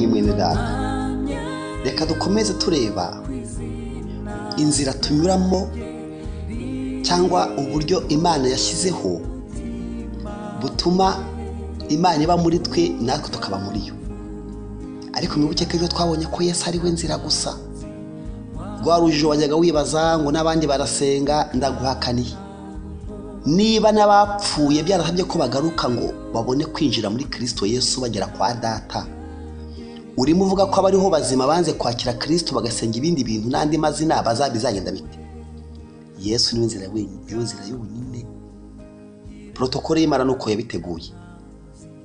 mwene data reka dukomeze tureba inzira tunyuramo cyangwa uburyo imana yashyizeho butuma imana iba muri twe natwe tukaba muri yo ariko mwibuke ko ejo twabonye ko yesu ari we nzira gusa rwa rujijo wajyaga wibaza ngo n'abandi barasenga ndaguhakaniye niba n'abapfuye byarasabye ko bagaruka ngo babone kwinjira muri kirisito yesu bagera kwa data urimo uvuga ko abariho bazima banze kwakira kirisito bagasenga ibindi bintu n'andi mazina bazagenda bite yesu niwe nzira nzira y'ubunini porotokole y'imana ni uko yabiteguye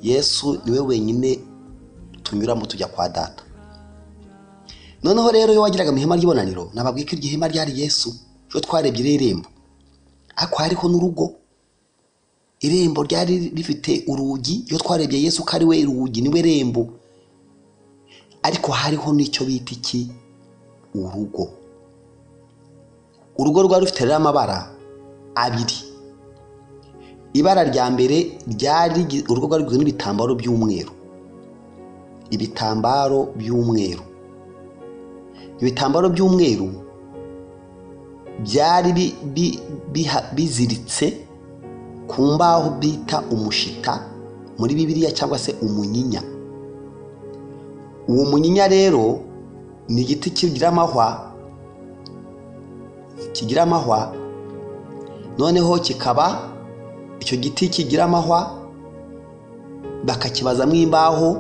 yesu niwe wenyine tunyuramo tujya kwa data noneho rero iyo wagiraga mu ihema ry'ibonaniro nababwira ko iryo hema ryari yesu cyo twarebye irembo ariko hariho n'urugo irembo ryari rifite urugi iyo twarebye yesu ko ari we rugi niwe rembo ariko hariho n'icyo bita iki urugo urugo rwari rufite rero amabara abiri ibara rya mbere ryari urugo rwari rugizwe n'ibitambaro by'umweru ibitambaro by'umweru ibitambaro by'umweru byari biziritse ku mbaho bita umushita muri bibiliya cyangwa se umunyinya uwo munyinya rero ni igiti kigira amahwa kigira amahwa noneho kikaba icyo giti kigira amahwa bakakibazamo imbaho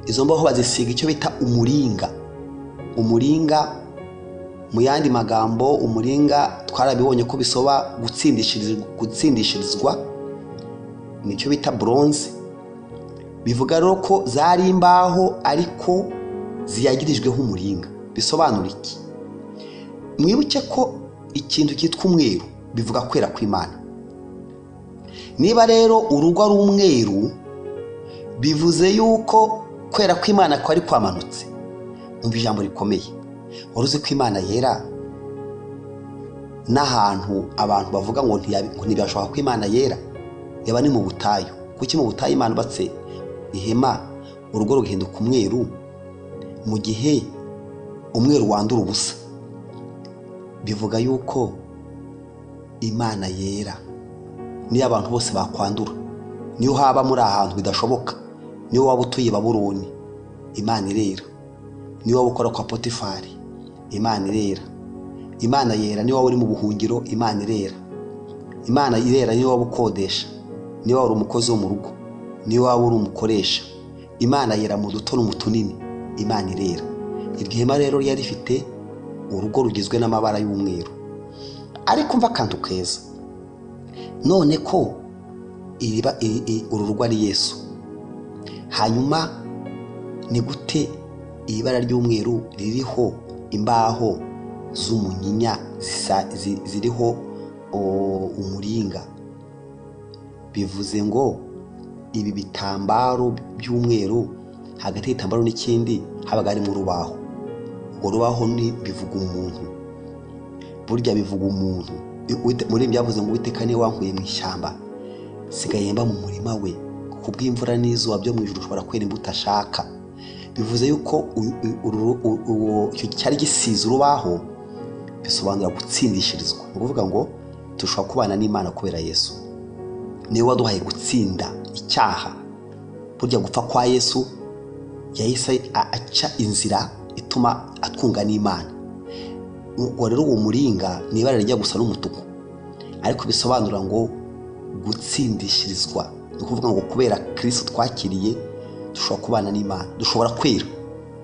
izo mbaho bazisiga icyo bita umuringa umuringa mu yandi magambo umuringa twarabibonye ko bisoba gutsindishirizwa nicyo bita buronze bivuga rero ko zari imbaho ariko ziyagirijweho umuringa bisobanura iki mwibuke ko ikintu cyitwa umweru bivuga kwera kw'imana niba rero urugo ari umweru bivuze yuko kwera kw'imana kwari kwamanutse umva ijambo rikomeye wari uzi ko imana yera n'ahantu abantu bavuga ngo ntibashoboka ko imana yera yaba ni mu butayu kuki mu butayu imana ubatse ihema urugo rugahinduka umweru mu gihe umweru wandura ubusa bivuga yuko imana yera niyo abantu bose bakwandura niyo haba muri ahantu bidashoboka niyo waba utuye baburoni imana irera ni wowe ukora kwa potifari imana irera imana yera ni wowe uri mu buhungiro imana irera imana irera ni wowe ukodesha ni wowe uri umukozi wo mu rugo ni wowe uri umukoresha imana yera mu duto no mu tunini imana irera iryo hema rero ryari rifite urugo rugizwe n'amabara y'umweru ariko mva akantu keza none ko uru rugo ari yesu hanyuma ni gute iri bara ry'umweru ririho imbaho z'umunyinya ziriho umuringa bivuze ngo ibi bitambaro by'umweru hagati y'igitambaro n'ikindi habaga harimo urubaho urwo rubaho ni bivuga umuntu burya bivuga umuntu muri ibi byavuze ngo witeka niba wankuye mu ishyamba sigaye mba mu murima we ku bw'imvura n'izuba byo mu ijoro ushobora kwera imbuto ashaka bivuze yuko icyo cyari gisize urubaho bisobanura gutsindishirizwa ni ukuvuga ngo dushobora kubana n'imana kubera yesu niwe waduhaye gutsinda icyaha burya gupfa kwa yesu yahise aca inzira ituma atwunga n'imana ubwo rero uwo muringa ni ibara rijya gusa n'umutuku ariko bisobanura ngo gutsindishirizwa ni ukuvuga ngo kubera kirisito twakiriye dushobora kubana n'imana dushobora kwera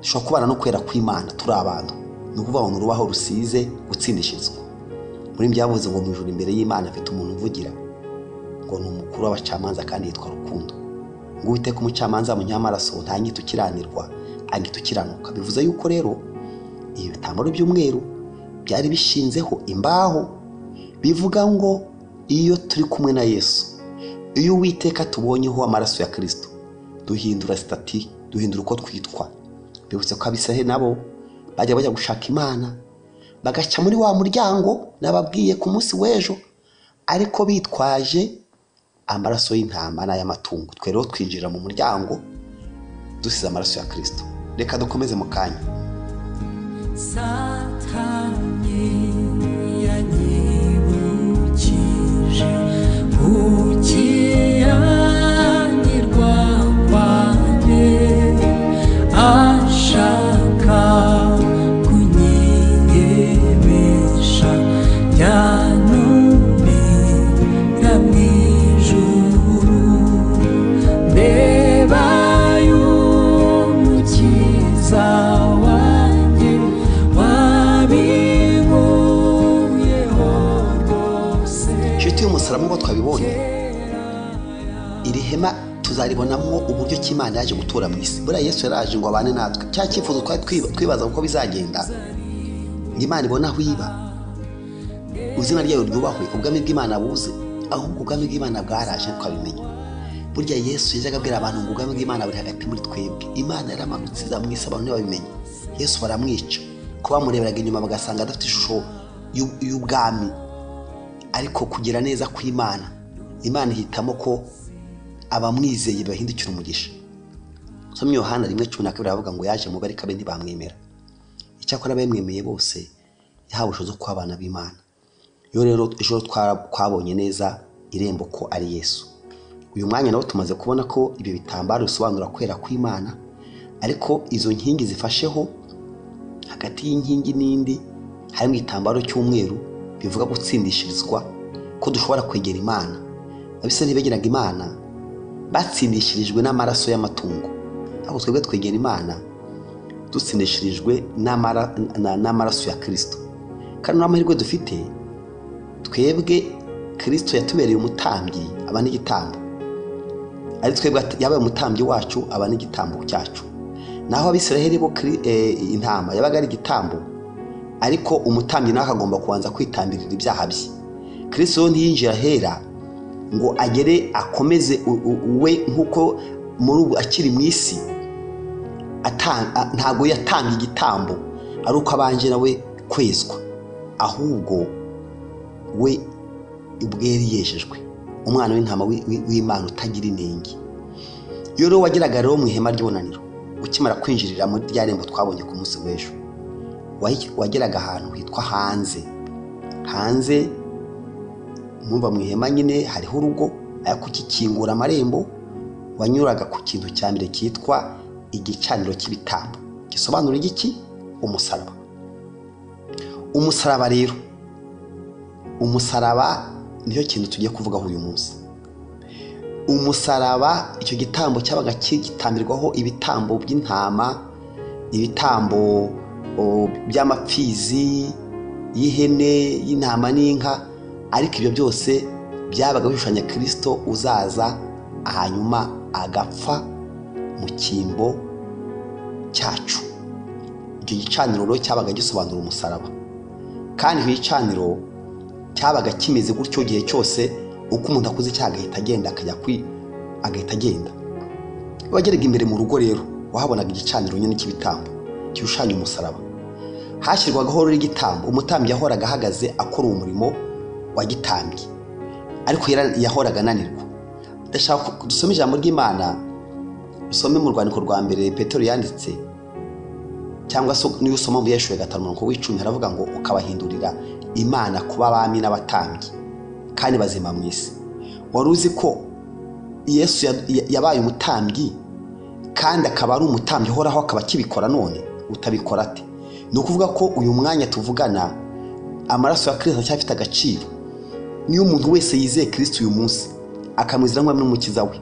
dushobora kubana no kwera kw'imana turi abantu ni ukuvuga ngo urubaho rusize gutsindishirizwa muri byavuze ngo mu ijoro imbere y'imana afite umuntu uvugira ngo ni umukuru w'abacamanza kandi yitwa rukundo ngo uwiteka umucamanza munyamaraso ntanyita ukiranirwa anyita ukiranuka bivuze yuko rero ibi bitambaro by'umweru byari bishinzeho imbaho bivuga ngo iyo turi kumwe na yesu iyo uwiteka tubonyeho amaraso ya kirisito duhindura sitati duhindura uko twitwa bibutse ko abisirahe nabo bajya bajya gushaka imana bagaca muri wa muryango nababwiye ku munsi w'ejo ariko bitwaje amaraso y'intama n'ay'amatungo twe rero twinjirira mu muryango dusize amaraso ya kirisito reka dukomeze mu kanya Satani yanyibukije gukiranirwa kwanjye ashaka kunyiyemisha byanubira mu ijuru mbeba y'umukiza wanjye wabiguyeho rwose inshuti y'umusaraba nk'uko twabibonye iri hema tuzaribonamo uburyo ki Imana yaje gutura mu isi buriya yesu yaraje ngo abane natwe cya cyifuzo twari twiba- twibaza uko bizagenda ngo imana ibone aho iba izina ryayo ryubahwe ubwami bw'imana buze ahubwo ubwami bw'imana bwaraje twabimenya burya yesu yajyaga abwira abantu ngo ubwami bw'imana buri hagati muri twebwe imana yaramanutse iza mu isi abantu ntibabimenya yesu baramwica ko bamureberaga inyuma bagasanga adafite ishusho y'u- y'ubwami ariko kugira neza kw'imana imana ihitamo ko abamwizeye bahindukira umugisha nsomye yohana rimwe cumi na kabiri aravuga ngo yaje mu barika be ntibamwemera icyakora abamwemeye bose yahawe ubushobozi bwo kuba abana b'imana iyo rero ejo twa- twabonye neza irembo ko ari yesu uyu mwanya nawo tumaze kubona ko ibyo bitambaro bisobanura kwera kw'imana ariko izo nkingi zifasheho hagati y'inkingi n'indi harimo igitambaro cy'umweru bivuga gutsindishirizwa ko dushobora kwegera imana abisirayeli begeraga imana batsindishirijwe n'amaraso y'amatungo ahubwo twebwe twegera imana dutsindishirijwe n'amara- na- n'amaraso ya kirisito kandi n'amahirwe dufite twebwe kirisito yatubereye umutambyi aba n'igitambo ari twebwe at- yabaye umutambyi wacu aba n'igitambo cyacu naho abisiraheli bo kiri- eh, intama yabaga ari igitambo ariko umutambyi nawe akagomba kubanza kwitambirira ibyaha bye kirisito rero ntiyinjira ahera ngo agere akomeze u- u- we nk'uko muri ubu akiri mu isi ata- a- ntabwo yatanga igitambo ari uko abanje nawe kwezwa ahubwo we ubweri yejejwe umwana w'intama wi- wi- w'imana utagira inenge iyo rero wageraga rero mu ihema ry'ibonaniro ukimara kwinjirira muri rya rembo twabonye ku munsi w'ejo wayi- wageraga ahantu hitwa hanze hanze mwumva mu ihema nyine hariho urugo ariko ukikingura amarembo wanyuraga ku kintu cya mbere cyitwa igicaniro cy'ibitambo gisobanura igiki umusaraba umusaraba rero umusaraba nicyo kintu tugiye kuvugaho uyu munsi umusaraba icyo gitambo cyabaga gitambirwaho ibitambo by'intama ibitambo o, by'amapfizi y'ihene y'intama n'inka ariko ibyo byose byabaga bishushanya kirisito uzaza hanyuma agapfa mu cyimbo cyacu icyo gicaniro rero cyabaga gisobanura umusaraba kandi icyo gicaniro cyabaga kimeze gutyo igihe cyose uko umuntu akuze icyaha agahita agenda akajya kwi agahita agenda iyo wageraga imbere mu rugo rero wahabonaga igicaniro nyine cy'ibitambo gishushanya umusaraba hashyirwagaho rero igitambo umutambyi yahoraga ahagaze akora uwo murimo wa gitambyi ariko yara- yahoraga ananirwa ndashaka ko dusome ijambo ry'imana usome mu rwandiko rwa mbere petero yanditse cyangwa se niba usoma mu yeshuwe gatanu umurongo w'icumi haravuga ngo ukabahindurira imana kuba abami n'abatambyi kandi bazima mu isi wari uzi ko yesu ya- ya- yabaye umutambyi kandi akaba ari umutambyi uhoraho akaba akibikora none utabikora ate ni ukuvuga ko uyu mwanya tuvugana amaraso ya kirisito aracyafite agaciro niyo umuntu wese yizeye kirisito uyu munsi akamwizera nk'umwe n'umukiza we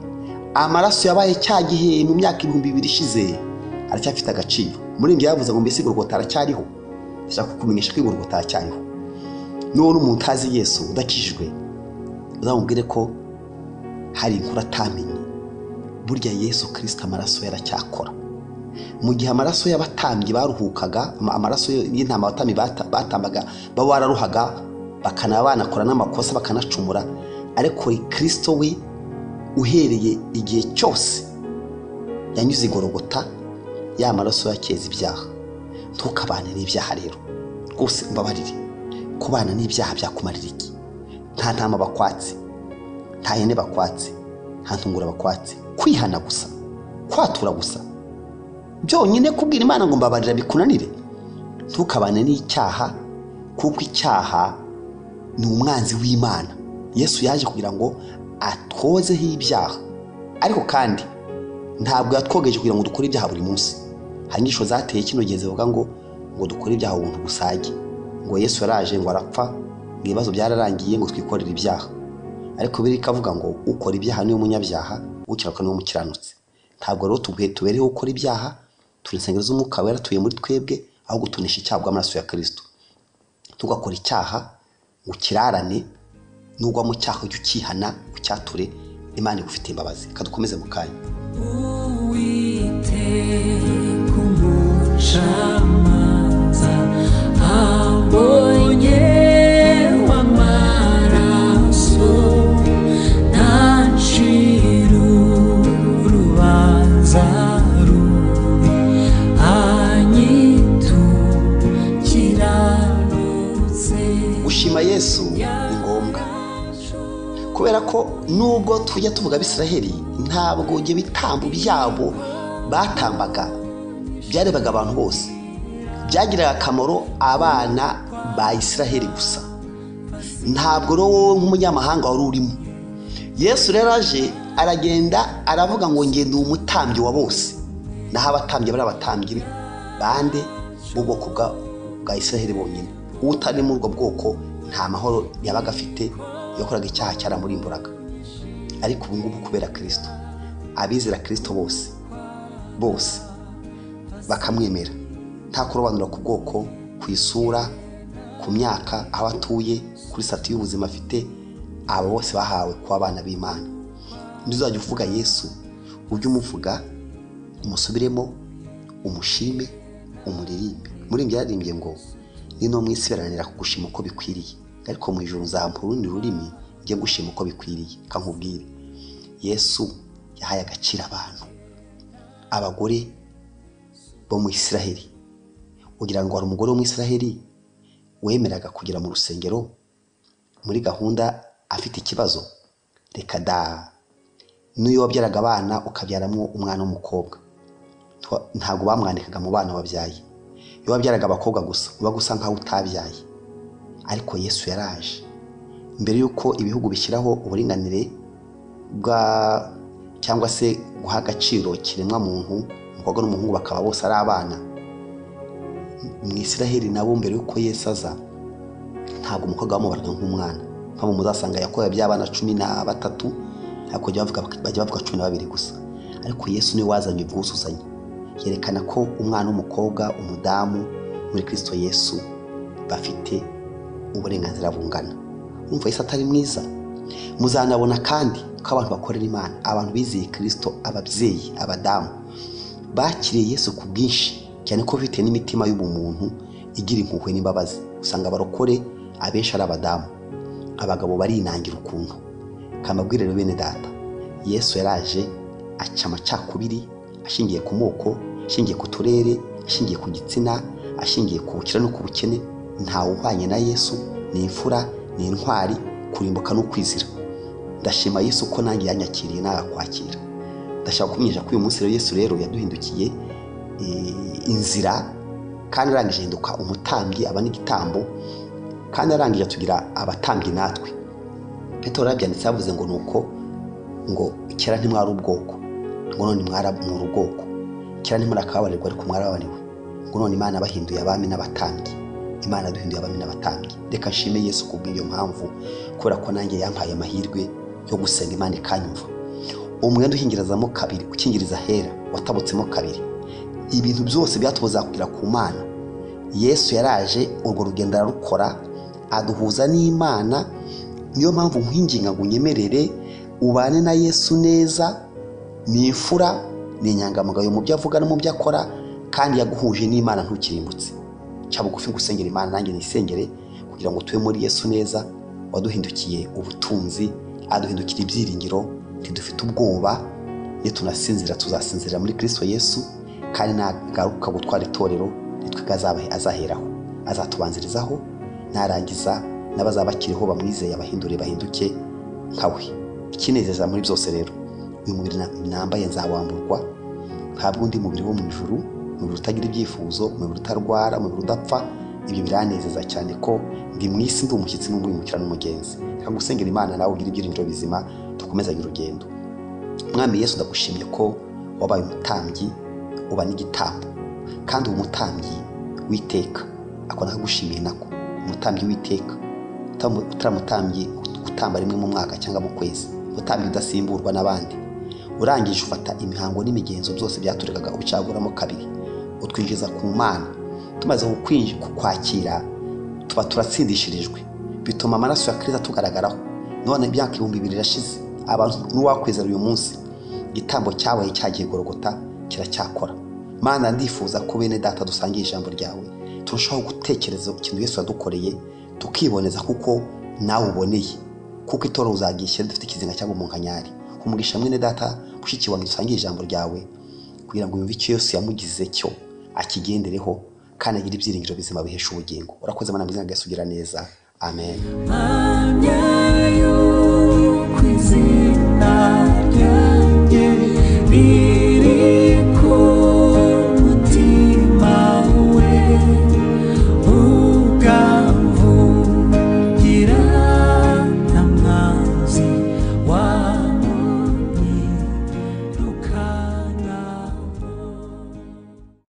amaraso yabaye cya gihe mu myaka ibihumbi bibiri ishize aracyafite agaciro umuririmbyi yavuze ngo mbese igorogota aracyariho ndashaka kukumenyesha ko igorogota aracyariho nubona umuntu utazi yesu udakijijwe uzamubwire ko hari inkuru atamenye burya yesu kirisito amaraso ye aracyakora mu gihe amaraso y'abatambyi baruhukaga ama- amaraso y'intama abatambyi bata- batambaga baba bararuhaga bakanaba banakora n'amakosa bakanacumura ariko kirisito we uhereye igihe cyose yanyuze igorogota ya maraso yakeza ibyaha ntukabane n'ibyaha rero rwose mbabarire kubana n'ibyaha byakumarira iki nta ntama bakwatse nta hene bakwatse nta ntungura bakwatse kwihana gusa kwatura gusa byonyine kubwira imana ngo mbabarira bikunanire ntukabane n'icyaha kuko icyaha ni umwanzi w'imana yesu yaje kugira ngo atwozeho ibyaha ariko kandi ntabwo yatwogeje kugira ngo dukore ibyaha buri munsi hari inyigisho zateye kino gihe zivuga ngo ngo dukore ibyaha ubuntu busage ngo yesu yaraje ngo arapfa ngo ibibazo byararangiye ngo twikorere ibyaha ariko biri ikavuga ngo ukora ibyaha niwe munyabyaha ukiranuka niwe mukiranutse ntabwo rero tubwe tubereho gukora ibyaha turi insengero z'umwuka wera tuye muri twebwe aho gutunisha icyaha bw'amaraso ya kirisito tugakora icyaha ngo ukirarane nugwa mu cyaha ujye ukihana ucyature imana igufitiye imbabazi reka dukomeze mu kanya Uwiteka umucamanza ambonye w'amaraso ntancira urubanza rubi anyitukirarutse gushima yesu ni ngombwa kubera ko nubwo tujya tuvuga abisiraheli ntabwo ibyo bitambo byabo batambaga byarebaga abantu bose byagiriraga akamaro abana ba isiraheli gusa ntabwo rero wowe nk'umunyamahanga wari urimo yesu rero aje aragenda aravuga ngo ngende ndi umutambyi wa bose naho abatambyi bari abatambyi bande b'ubwoko bwa- bwa isiraheli bonyine utari muri ubwo bwoko nta mahoro yabaga afite yakoraga icyaha cyaramurimburaga ariko ubu ngubu kubera kirisito abizera kirisito bose bose bakamwemera nta kurobanura ku bwoko ku isura ku myaka aho atuye kuri sati y'ubuzima afite abo bose bahawe kuba abana b'imana ntuzajya uvuga yesu ujye umuvuga umusubiremo umushime umuririmbe muririmbe yararimbye ngo ni no mu isi baranira kugushima uko bikwiriye ariko mu ijoro nzampura urundi rurimi njye gushima uko bikwiriye kankubwire yesu yahaye agaciro abantu abagore bo mu isiraheli kugira ngo hari umugore wo mu isiraheli wemeraga kugera mu rusengero muri gahunda afite ikibazo reka da n'iyo wabyaraga abana ukabyaramo umwana w'umukobwa Twa- ntabwo bamwandikaga mu bana wabyaye iyo wabyaraga abakobwa gusa uba gusa nkaho utabyaye ariko yesu yaraje mbere y'uko ibihugu bishyiraho uburinganire bwa cyangwa se guha agaciro kiremwa muntu umukobwa n'umuhungu bakaba bose ari abana mu isiraheli nabo mbere y'uko yesu aza ntabwo umukobwa bamubaraga nk'umwana mpamvu muzasanga yakorewe by'abana cumi na batatu ariko bajya bavuga, bajya bavuga cumi na babiri gusa ariko yesu niwe wazanye ubwuzuzanye yerekana ko umwana w'umukobwa umudamu muri kirisito yesu bafite uburenganzira bungana umva yesu atari mwiza muzanabona kandi ko abantu bakorera imana abantu bizeye kirisito ababyeyi abadamu bakiriye yesu ku bwinshi cyane ko bafite n'imitima y'ubumuntu igira impuhwe n'imbabazi usanga abarokore abenshi ari abadamu abagabo barinangira ukuntu kamabwire rero bene data yesu yaraje aca amacakubiri ashingiye ku moko ashingiye ku turere ashingiye ku gitsina ashingiye ku bukire no ku bukene ntawe uhwanye na yesu ni imfura ni intwari kurimbuka no kwizira ndashima yesu ko nanjye yanyakiriye narakwakira ndashaka kumenyesha ko uyu munsi rero yesu rero yaduhindukiye eh, inzira kandi arangije ahinduka umutambyi aba n'igitambo kandi arangije atugira abatambyi natwe petero yarabyanditse yavuze ngo ni uko ngo kera ntimwari ubwoko ngo none mwara- muri ubwoko kera ntimurakababarirwa ariko mwarababariwe ngo none imana bahinduye abami n'abatambyi imana duhinduye abami n'abatambyi reka nshime yesu kubw'iyo mpamvu kubera ko nanjye yampaye amahirwe yo gusenga imana ikanyumva umwenda uhingirizamo kabiri ukingiriza hera watabutsemo kabiri ibintu byose byatubuza kugera ku mana yesu yaraje urwo rugendo ararukora aduhuza n'imana niyo mpamvu nkwinginga ngo unyemerere ubane na yesu neza ni imfura ni inyangamugayo mu byo avuga no mu byo akora kandi yaguhuje n'imana ntukirimbutse cya bugufi gusengera imana nanjye nisengere kugira ngo tube muri yesu neza waduhindukiye ubutunzi aduhindukira ibyiringiro ntidufite ubwoba nitunasinzira tuzasinzira muri kirisito yesu kandi nagaruka gutwara itorero nitwe azaba- azaheraho azatubanzirizaho narangiza n'abazaba bakiriho bamwizeye abahindure bahinduke nkawe ikinezeza muri byose rero uyu mubiri na- nambaye nzawamburwa ntabwo undi mubiri wo mu ijuru umubiri utagira ibyifuzo umubiri utarwara umubiri udapfa ibyo biranezeza cyane ko ndi mu isi ndi umushyitsi n'umwimukira n'umugenzi reka gusengera imana nawe ugire ibyiringiro bizima dukomezanye urugendo mwami yesu ndagushimye ko wabaye umutambyi uba n'igitambo kandi uwo mutambyi witeka ako nakagushimiye nako umutambyi witeka utam- utaramutambyi gutamba rimwe mu mwaka cyangwa mu kwezi utambyi udasimburwa n'abandi urangije ufata imihango n'imigenzo byose byaturegaga ucaguramo kabiri utwinjiza ku mana tumaze kukwinji- kukwakira tuba turatsindishirijwe bituma amaraso ya kristo tugaragaraho none imyaka ibihumbi bibiri irashize abantu n'uwakwizera uyu munsi igitambo cyabaye cyagiye gorogota kiracyakora mana ndifuza ko bene data dusangiye ijambo ryawe turushaho gutekereza ku kintu yesu yadukoreye tukiboneza kuko nawe uboneye kuko itoro uzagishyira dufite ikizinga cyangwa umunkanyari umugisha mwene data mushiki wanjye dusangiye ijambo ryawe kugira ngo yumve icyo yesu yamugize cyo akigendereho kandi agire ibyiringiro bizima bihesha ubugingo urakoze mana mwiza yesu ugira neza amen Manhã eu cozinharia,